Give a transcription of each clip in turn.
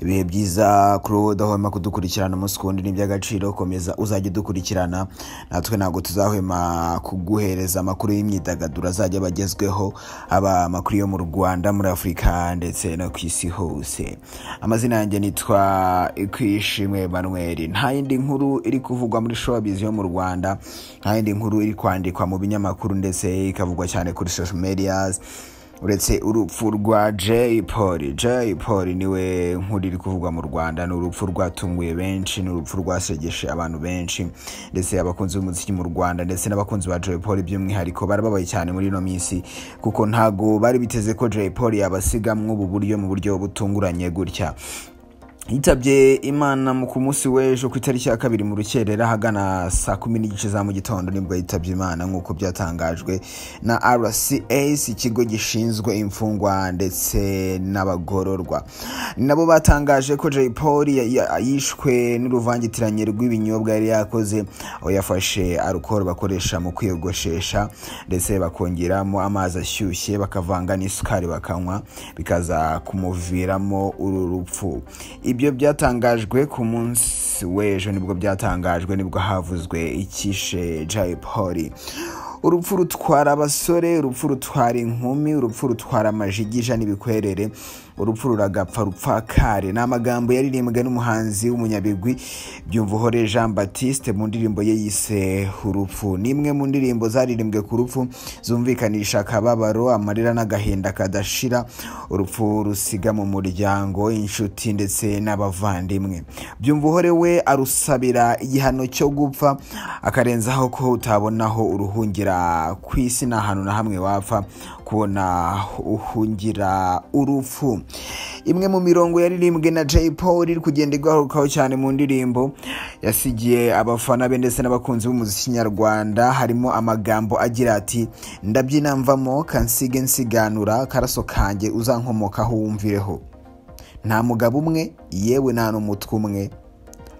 ibihe byiza kuri udahwema kudukurikirana umunsi ku wundi ni iby'agaciro komeza uzajya udukurikirana natwe ntabwo tuzahwema kuguhereza amakuru y'imyidagaduro azajya aba agezweho aba amakuru yo mu rwanda muri afurika ndetse no ku isi hose amazina yanjye nitwa kwishimwe manuel nta yindi nkuru iri kuvugwa muri showabizi yo mu rwanda nta yindi nkuru iri kwandikwa mu binyamakuru ndetse ikavugwa cyane kuri social medias uretse urupfu rwa jay paul jay paul niwe nkuru iri kuvugwa mu rwanda ni urupfu rwatunguye benshi ni urupfu rwasegeshe abantu benshi ndetse abakunzi b'umuziki mu rwanda ndetse n'abakunzi ba jay paul by'umwihariko barababaye cyane muri ino minsi kuko ntago bari biteze ko jay paul yabasiga mw'ubu buryo mu buryo butunguranye gutya yitabye imana ku munsi w'ejo ku itariki ya kabiri mu rukerera ahagana saa kumi n'igice za mu gitondo nibwo yitabye imana nk'uko byatangajwe na rcs ikigo gishinzwe imfungwa ndetse n'abagororwa nabo batangaje ko jay paul yishwe n'uruvangitiranye rw'ibinyobwa yari yakoze aho yafashe arukoro bakoresha mu kwiyogoshesha ndetse bakongeramo amazi ashyushye bakavanga n'isukari bakanywa bikaza kumuviramo uru rupfu ibyo byatangajwe ku munsi w'ejo nibwo byatangajwe nibwo havuzwe icyishe jay paul urupfu rutwara abasore urupfu rutwara inkumi urupfu rutwara amajigija n'ibikwerere urupfu ruragapfa rupfa kare ni amagambo yaririmbwe n'umuhanzi w'umunyabigwi byumvuhore jean batiste mu ndirimbo ye yise urupfu ni imwe mu ndirimbo zaririmbwe ku rupfu zumvikanisha akababaro amarira n'agahinda kadashira urupfu rusiga mu muryango inshuti ndetse n'abavandimwe byumvuhore we arusabira igihano cyo gupfa akarenzaho ko utabonaho uruhungira ku isi nta hantu na hamwe wapfa kubona uhungira urupfu imwe mu mirongo yaririmbwe na jay paul iri kugenda igarukaho cyane mu ndirimbo yasigiye abafana be ndetse n'abakunzi b'umuziki nyarwanda harimo amagambo agira ati ndabyina mvamo kansige nsiganura karaso kanjye uzankomokaho wumvireho nta mugabo umwe yewe nta n'umutwe umwe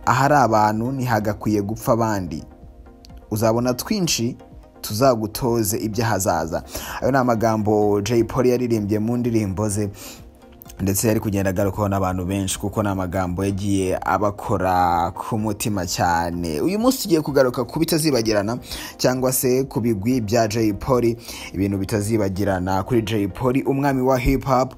ahari abantu ntihagakwiye gupfa abandi uzabona twinshi tuzagutoze iby'ahazaza ayo ni amagambo jay paul yaririmbye mu ndirimbo ze ndetse yari kugenda agarukaho n'abantu benshi kuko ni amagambo yagiye abakora ku mutima cyane uyu munsi tugiye kugaruka ku bitazibagirana cyangwa se ku bigwi bya jay paul ibintu bitazibagirana kuri jay paul umwami wa hip hop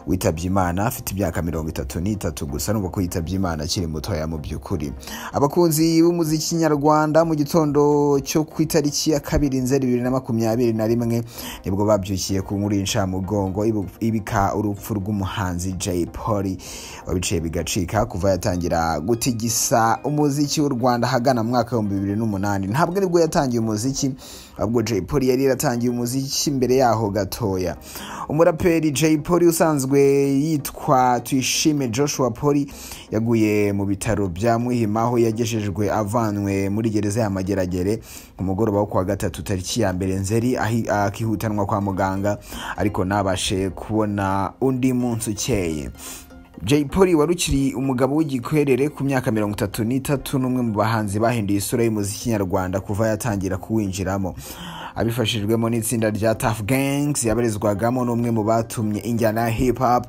witabye imana afite imyaka mirongo itatu n'itatu gusa nubwo ko yitabye imana akiri mutoya mu by'ukuri abakunzi b'umuziki nyarwanda mu gitondo cyo ku itariki ya kabiri nzeri bibiri na makumyabiri na rimwe nibwo babyukiye ku nkuru y'incamugongo ibika urupfu rw'umuhanda umuhanzi jay polly wabiciye bigacika kuva yatangira gutigisa umuziki w'u rwanda ahagana mu mwaka w'ibihumbi bibiri n'umunani ntabwo aribwo yatangiye umuziki ahubwo jay polly yari yaratangiye umuziki mbere yaho gatoya umuraperi jay polly usanzwe yitwa tuyishime joshua polly yaguye mu bitaro bya muhima aho yagejejwe avanwe muri gereza ya mageragere ku mugoroba wo kuwa gatatu tariki ya mbere nzeri akihutanwa kwa muganga ariko ntabashe kubona undi munsi ukeye jay polly wari ukiri umugabo w'igikwerere ku myaka mirongo itatu n'itatu n'umwe mu bahanzi bahinduye isura y'umuziki nyarwanda kuva yatangira kuwinjiramo abifashijwemo n'itsinda rya taf gangs yabarizwagamo n'umwe mu batumye injyana ya hip hop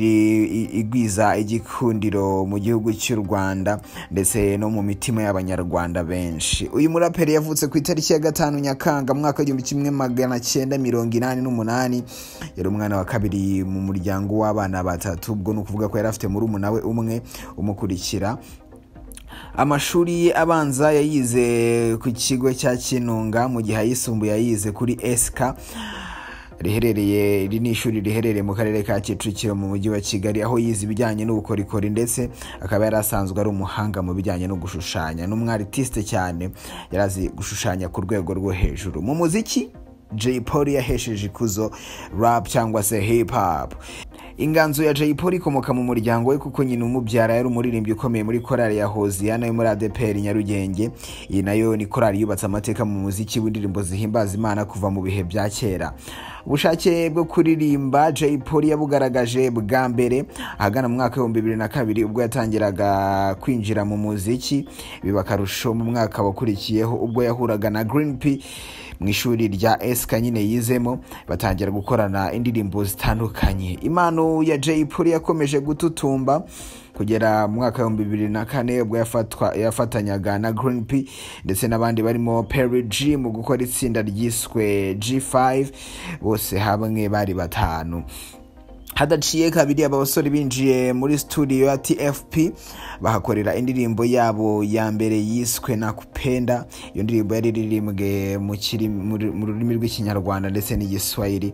igwiza igikundiro mu gihugu cy'u rwanda ndetse no mu mitima y'abanyarwanda benshi uyu muraperi yavutse ku itariki ya gatanu nyakanga mu mwaka w'igihumbi kimwe magana cyenda mirongo inani n'umunani yari umwana wa kabiri mu muryango w'abana batatu ubwo ni ukuvuga ko yari afite murumuna we umwe umukurikira amashuri ye abanza yayize ku kigo cya kinunga mu gihe ayisumbuye yayize kuri esika riherereye iri ni ishuri riherereye mu karere ka kicukiro mu mujyi wa kigali aho yize ibijyanye n'ubukorikori ndetse akaba yari asanzwe ari umuhanga mu bijyanye no gushushanya n'umwaritiste cyane yari azi gushushanya ku rwego rwo hejuru mu muziki jay paul yahesheje ikuzo rap cyangwa se hip hop inganzo ya jay polly ikomoka mu muryango we kuko nyina umubyara yari umuririmbyi ukomeye muri korali ya hoziyana yo muri adepr nyarugenge iyi nayo ni korali yubatse amateka mu muziki w'indirimbo zihimbaza imana kuva mu bihe bya kera ubushake bwo kuririmba jay polly yabugaragaje bwa mbere ahagana mu mwaka w'ibihumbi bibiri na kabiri ubwo yatangiraga kwinjira mu muziki biba akarusho mu mwaka wakurikiyeho ubwo yahuraga na green p mu ishuri rya esika nyine yizemo batangira gukorana indirimbo zitandukanye impano ya jay polly yakomeje gututumba kugera mu mwaka w'ibihumbi bibiri na kane ubwo yafatwa- yafatanyaga na green p ndetse n'abandi barimo perry g mu gukora itsinda ryiswe g5 bose hamwe bari batanu hadaciye kabiri aba basore binjiye muri studio ya tfp bahakorera indirimbo yabo ya mbere yiswe nakupenda iyo ndirimbo yari iririmbwe mu kiri- muri- mu rurimi rw'ikinyarwanda ndetse n'igiswahili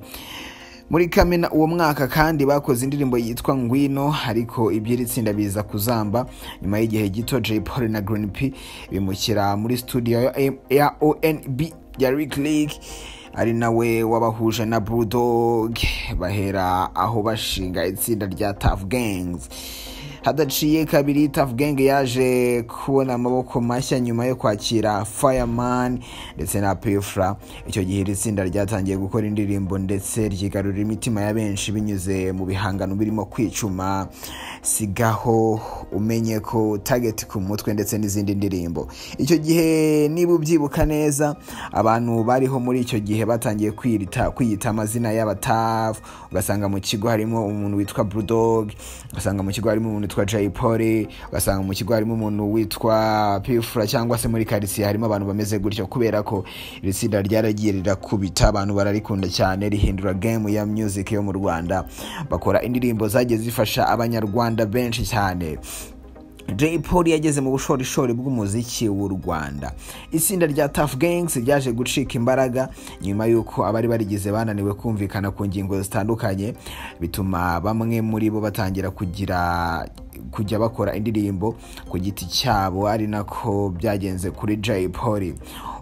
muri kamena uwo mwaka kandi bakoze indirimbo yitwa ngwino ariko iby'iri tsinda biza kuzamba nyuma y'igihe gito jay paul na green p bimukira muri studio ya M- ya onb ya rick league ari nawe wabahuje na bulldog bahera aho bashinga itsinda rya tough gangs hadaciye kabiri tough gang yaje kubona amaboko mashya nyuma yo kwakira fireman ndetse na pifra icyo gihe iri tsinda ryatangiye gukora indirimbo ndetse ryigarurira imitima ya benshi binyuze mu bihangano birimo kwicuma sigaho umenye ko target ku mutwe ndetse n'izindi ndirimbo icyo gihe niba ubyibuka neza abantu bariho muri icyo gihe batangiye kwiyita, kwiyita amazina y'abatafu ugasanga mu kigo harimo umuntu witwa bulldog ugasanga mu kigo harimo umuntu witwa jay polly ugasanga mu kigo harimo umuntu witwa pifura cyangwa se muri karitsiye harimo abantu bameze gutyo kubera ko iri tsinda ryaragiye rirakubita abantu bararikunda cyane rihindura game ya music yo mu rwanda bakora indirimbo zagiye zifasha abanyarwanda benshi cyane Jay Polly yageze mu bushorishori bw'umuziki w'u Rwanda. Itsinda rya Tough Gangs ryaje gucika imbaraga nyuma y'uko abari barigize bananiwe kumvikana ku ngingo zitandukanye, bituma bamwe muri bo batangira kugira kujya bakora indirimbo ku giti cyabo ari nako byagenze kuri Jay Polly.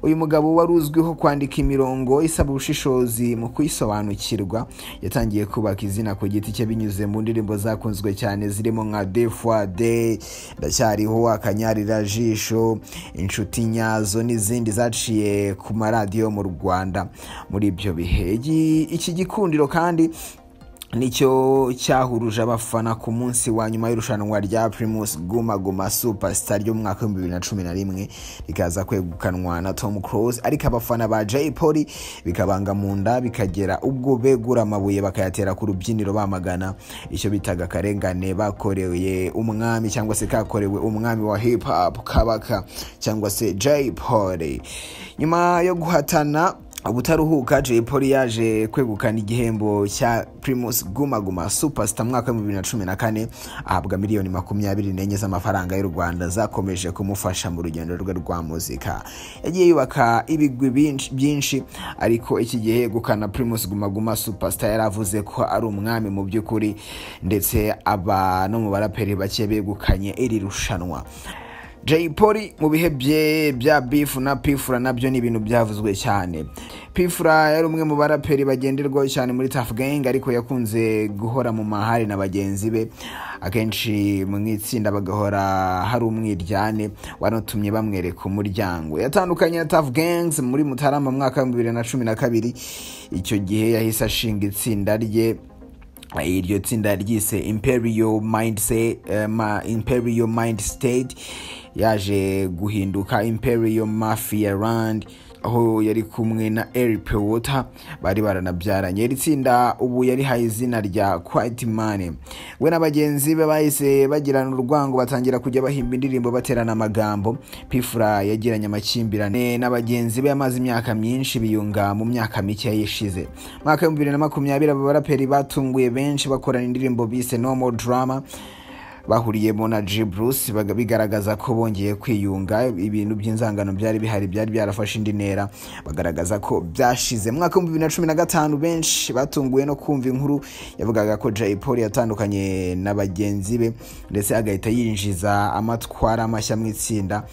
Uyu mugabo wari uzwiho kwandika imirongo isaba ubushishozi mu kuyisobanukirwa, yatangiye kubaka izina ku giti cye binyuze mu ndirimbo zakunzwe cyane zirimo nka Des fois Day, Ndacyariho, Akanyarira Jisho, Inshuti Nyazo n'izindi zaciye ku maradiyo mu Rwanda muri ibyo bihe. Iki- Iki gikundiro kandi nicyo cyahuruje abafana ku munsi wa nyuma y'irushanwa rya primus guma guma superstar ryo mu mwaka w'ibihumbi bibiri na cumi na rimwe rikaza kwegukanwa na tom close ariko abafana ba jay polly bikabanga mu nda bikagera ubwo begura amabuye bakayatera ku rubyiniro bamagana icyo bitaga akarengane bakoreye umwami cyangwa se kakorewe umwami wa hip hop kabaka cyangwa se jay polly nyuma yo guhatana ubutaruhuka jay polly yaje kwegukana igihembo cya primus guma guma superstar mwaka wa 2014 ahabwa miliyoni makumyabiri n'enye z'amafaranga y'u rwanda zakomeje kumufasha mu rugendo rwe rwa muzika yagiye yubaka ibigwi binshi- byinshi ariko iki gihe yegukana primus guma guma superstar yaravuze ko ari umwami mu by'ukuri ndetse aba no mu baraperi bake begukanye iri rushanwa Jay Polly mu bihe bye bya Beef na Pifura nabyo ni ibintu byavuzwe cyane. Pifura yari umwe mu baraperi bagenderwaho cyane muri Tough Gang ariko yakunze guhora mu mahari na bagenzi be akenshi mu itsinda bagahora hari umwiryane wanatumye bamwereka umuryango. Yatandukanye na Tough Gangs muri Mutarama mu mwaka wa 2012 icyo gihe yahise ashinga itsinda rye iryo tsinda ryise imperial mind, se, eh, ma, imperial mind state yaje guhinduka imperial mafia rand aho yari kumwe na eric water bari baranabyaranye iri tsinda ubu yarihaye izina rya quiet money we na bagenzi be bahise bagirana urwango batangira kujya bahimba indirimbo baterana amagambo pifura yagiranye amakimbirane na bagenzi be yamaze imyaka myinshi biyunga mu myaka mike yishize mu mwaka w'ibihumbi bibiri na makumyabiri aba baraperi batunguye benshi bakorana indirimbo bise no more drama bahuriyemo na G Bruce baga- bigaragaza ko bongeye kwiyunga ibintu by'inzangano byari bihari byari byarafashe indi ntera bagaragaza ko byashize mu mwaka w'ibihumbi bibiri na cumi na gatanu benshi batunguwe no kumva inkuru yavugaga ko Jay Polly yatandukanye na bagenzi be ndetse agahita yinjiza amatwara mashya mu itsinda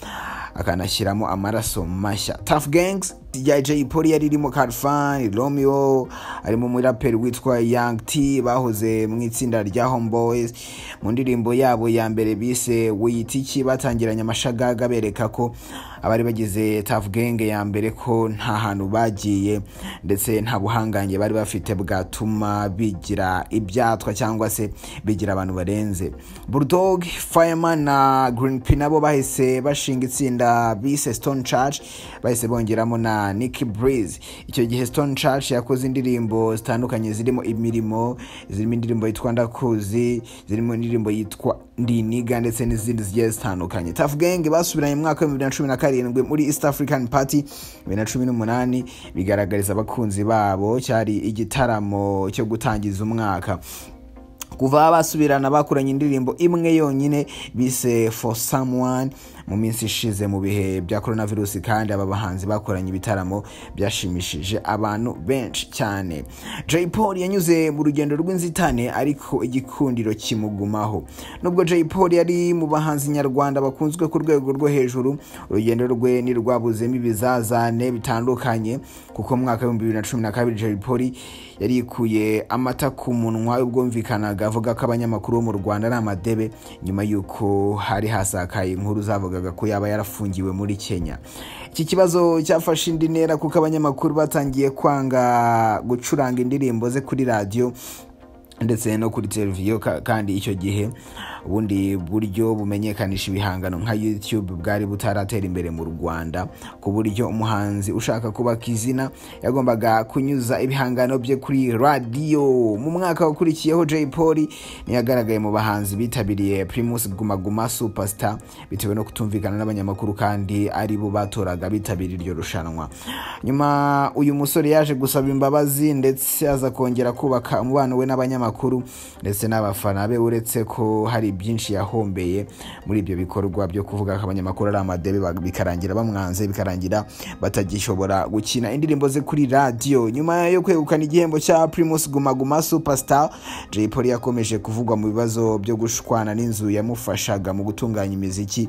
akanashyiramo amaraso mashya Tough Gangs ya Jay Polly yari irimo Karfan, Romeo, harimo umuraperi witwa Young T bahoze mu itsinda rya Homeboys mu ndirimbo yabo ya mbere bise Wiyitiki batangiranye amashagaga bereka ko abari bagize Tough Gang ya mbere ko nta hantu bagiye ndetse nta buhangange bari bafite bwatuma bigira ibyatwa cyangwa se bigira abantu barenze Bulldog, Fireman na Green P nabo bahise bashinga itsinda bise Stone Church bahise bongeramo na na Nick Breeze icyo gihe Stone Church yakoze indirimbo zitandukanye zirimo imirimo zirimo indirimbo yitwa ndakuzi zirimo indirimbo yitwa ndiniga ndetse n'izindi zigiye zitandukanye Tuff Gang basubiranye mu mwaka wa 2017 muri East African Party 2018 bigaragariza abakunzi babo cyari igitaramo cyo gutangiza umwaka kuva basubirana bakuranye indirimbo imwe yonyine bise for someone mu minsi ishize mu bihe bya coronavirus kandi aba bahanzi bakoranye ibitaramo byashimishije abantu benshi cyane Jay Paul yanyuze mu rugendo rw'inzitane ariko igikundiro kimugumaho nubwo Jay Paul yari mu bahanzi nyarwanda bakunzwe ku rwego rwo hejuru urugendo rwe ni rwabuzemo ibizazane bitandukanye kuko mu mwaka w'ibihumbi bibiri na cumi na kabiri Jay Paul yarikuye amata ku munwa ubwumvikanaga avuga ko abanyamakuru bo mu Rwanda ari amadebe nyuma y'uko hari hasakaye inkuru zavuga bavugaga ko yaba yarafungiwe muri kenya iki kibazo cyafashe indi ntera kuko abanyamakuru batangiye kwanga gucuranga indirimbo ze kuri radiyo ndetse no kuri televiziyo kandi icyo gihe ubundi buryo bumenyekanisha ibihangano nka youtube bwari butaratera imbere mu rwanda ku buryo umuhanzi ushaka kubaka izina yagombaga kunyuza ibihangano bye kuri radiyo mu mwaka wakurikiyeho jay paul ntiyagaragaye mu bahanzi bitabiriye primus gumaguma superstar bitewe no kutumvikana n'abanyamakuru kandi ari bo batoraga bitabira iryo rushanwa nyuma uyu musore yaje gusaba imbabazi ndetse aza kongera kubaka umubano we n'abanyamakuru abanyamakuru ndetse n'abafana be uretse ko hari byinshi yahombeye muri ibyo bikorwa byo kuvuga ko abanyamakuru ari amadebe bikarangira bamwanze bikarangira batagishobora gukina indirimbo ze kuri radiyo nyuma yo kwegukana igihembo cya primus gumaguma superstar jay polly yakomeje kuvugwa mu bibazo byo gushwana n'inzu yamufashaga mu gutunganya imiziki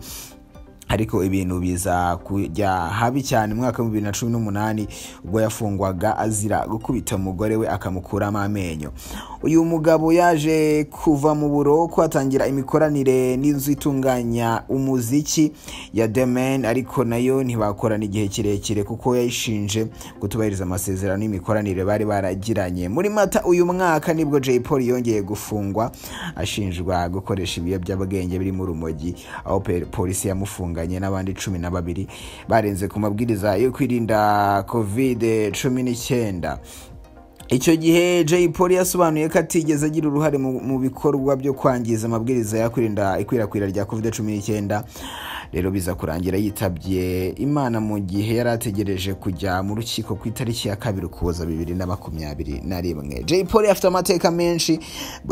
ariko ibintu biza kujya habi cyane mu mwaka wa bibiri na cumi n'umunani ubwo yafungwaga azira gukubita umugore we akamukuramo amenyo uyu mugabo yaje kuva mu buroko atangira imikoranire n'inzu itunganya umuziki ya demen ariko nayo ntibakorana igihe kirekire kuko yayishinje kutubahiriza amasezerano y'imikoranire bari baragiranye muri mata uyu mwaka nibwo jay paul yongeye gufungwa ashinjwa gukoresha ibiyobyabwenge birimo urumogi aho polisi yamufunga bahanganye n'abandi cumi na babiri barenze ku mabwiriza yo kwirinda covid cumi n'icyenda icyo gihe jay polly yasobanuye ko atigeze agira uruhare mu bikorwa byo kwangiza amabwiriza yo kwirinda ikwirakwira rya covid cumi n'icyenda rero biza kurangira yitabye imana mu gihe yari ategereje kujya mu rukiko ku itariki ya kabiri ukuboza bibiri na makumyabiri na rimwe jay polly afite amateka menshi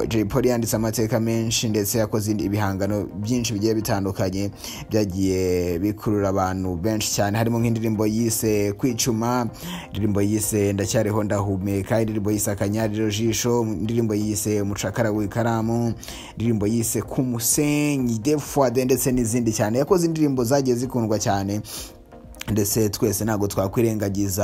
jay polly yanditse amateka menshi ndetse yakoze ibihangano byinshi bigiye bitandukanye byagiye bikurura abantu benshi cyane harimo nk'indirimbo yise kwicuma indirimbo yise ndacyariho ndahumeka indirimbo yise akanyariro jisho indirimbo yise umucakara w'ikaramu indirimbo yise ku musenyi defwade ndetse n'izindi cyane yakoze indirimbo zagiye zikundwa cyane ndetse twese ntabwo twakwirengagiza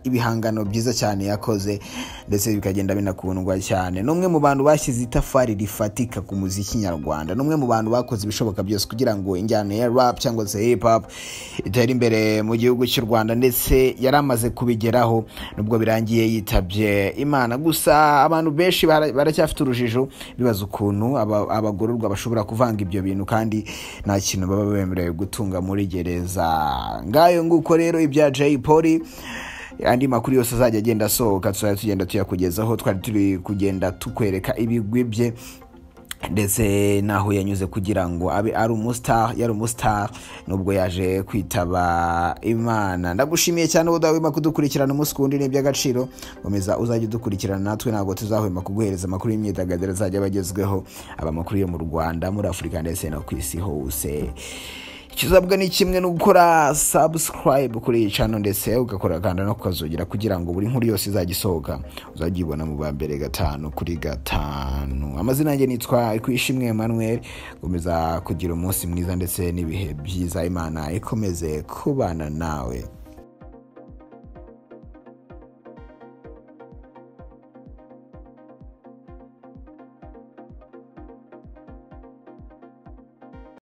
ibihangano byiza cyane yakoze ndetse bikagenda binakundwa cyane n'umwe mu bantu bashyize itafari rifatika ku muziki nyarwanda n'umwe mu bantu bakoze ibishoboka byose kugira ngo injyana ya rap cyangwa se hip hop itere imbere mu gihugu cy'u rwanda ndetse yari amaze kubigeraho nubwo birangiye yitabye imana gusa abantu benshi baracyafite urujijo bibaza ukuntu abagororwa bashobora kuvanga ibyo bintu kandi nta kintu baba bemerewe gutunga muri gereza ngayo nguko rero ibya jay polly andi makuru yose azajya agenda asohoka tuzajya tugenda tuyakugezaho twari turi kugenda tukwereka ibigwi bye ndetse n'aho yanyuze kugira ngo abe ari umusitari yari umusitari nubwo yaje kwitaba imana ndagushimiye cyane ubu udahwema kudukurikirana umunsi ku wundi ni iby'agaciro nkomeza uzajya udukurikirana natwe ntabwo tuzahwema kuguhereza amakuru y'imyidagaduro azajya aba agezweho aba amakuru yo mu rwanda muri afurika ndetse no ku isi hose ikizabwa ni kimwe no gukora subscribe kuri iyi cano ndetse ugakora kanda no kukazugira kugira ngo buri nkuru yose izajya isohoka uzajya uyibona mu ba mbere gatanu kuri gatanu amazina yanjye nitwa ikwishimwe emmanuel komeza kugira umunsi mwiza ndetse n'ibihe byiza imana ikomeze kubana nawe